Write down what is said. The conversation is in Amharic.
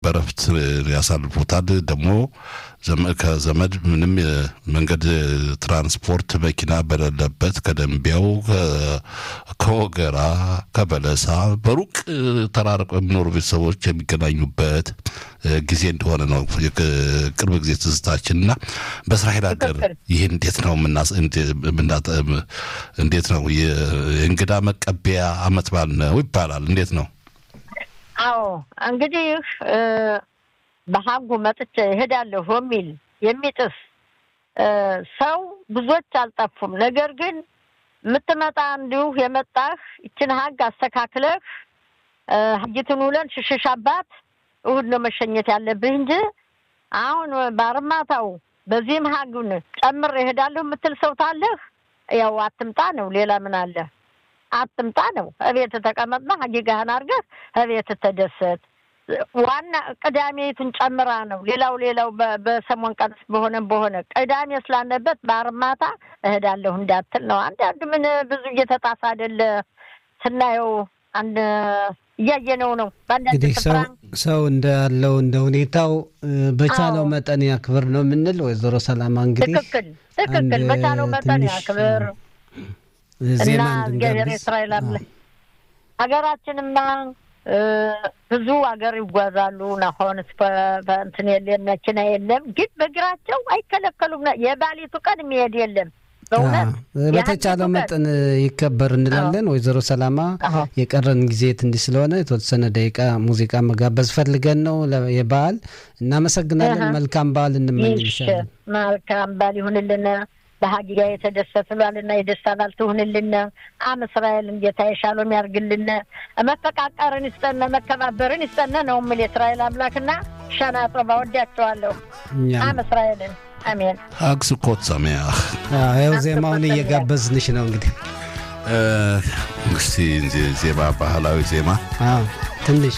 በረፍት ያሳልፉታል። ደግሞ ከዘመድ ምንም መንገድ ትራንስፖርት መኪና በሌለበት ከደንቢያው፣ ከወገራ፣ ከበለሳ በሩቅ ተራርቀው የሚኖሩ ቤተሰቦች የሚገናኙበት ጊዜ እንደሆነ ነው ቅርብ ጊዜ ትዝታችን እና በእስራኤል ሀገር ይህ እንዴት ነው እንዴት ነው የእንግዳ መቀበያ አመት በዓል ነው ይባላል። እንዴት ነው? አዎ እንግዲህ በሀጉ መጥቼ እሄዳለሁ የሚል የሚጥስ ሰው ብዙዎች አልጠፉም። ነገር ግን የምትመጣ እንዲሁ የመጣህ ይችን ሀግ አስተካክለህ ሀጊትን ውለን ሽሽሽ አባት እሁድ ነው መሸኘት ያለብህ እንጂ አሁን በአርማታው በዚህም ሀጉን ጨምር እሄዳለሁ የምትል ሰው ታለህ ያው አትምጣ ነው። ሌላ ምን አለ? አትምጣ ነው። እቤት ተቀመጥና ሀጊጋህን አድርገህ እቤት ተደሰት። ዋና ቅዳሜቱን ጨምራ ነው። ሌላው ሌላው በሰሞን ቀን በሆነም በሆነ ቅዳሜ ስላለበት በአርማታ እሄዳለሁ እንዳትል ነው። አንዳንድ ምን ብዙ እየተጣሳ አይደለ ስናየው አንድ እያየነው ነው። እንግዲህ ሰው ሰው እንዳለው እንደ ሁኔታው በቻለው መጠን ያክብር ነው የምንል ወይዘሮ ሰላማ እንግዲህ ትክክል ትክክል። በቻለው መጠን ያክብር እና እግዚአብሔር የእስራኤል አለ ሀገራችንማ ብዙ ሀገር ይጓዛሉ። ናሆን እንትን የለም መኪና የለም፣ ግን በእግራቸው አይከለከሉም። የባሊቱ ቀን የሚሄድ የለም። በተቻለው መጠን ይከበር እንላለን። ወይዘሮ ሰላማ የቀረን ጊዜ ትንሽ ስለሆነ የተወሰነ ደቂቃ ሙዚቃ መጋበዝ ፈልገን ነው የበዓል። እናመሰግናለን። መልካም በዓል እንመኝልሻለን። መልካም በዓል ይሁንልን። በሀጊጋ የተደሰት ብሏልና የደስታ ባል ትሁንልን። አም እስራኤልን ጌታ የሻሎም ያርግልን። መፈቃቀርን ይስጠነ፣ መከባበርን ይስጠነ ነው የምል የእስራኤል አምላክና ሻና ጦባ ወዳቸዋለሁ። አም እስራኤልን አሜን። ሀግ ስኮት ሰሜያህ ያው ዜማውን እየጋበዝንሽ ነው እንግዲህ እስቲ ዜማ ባህላዊ ዜማ ትንሽ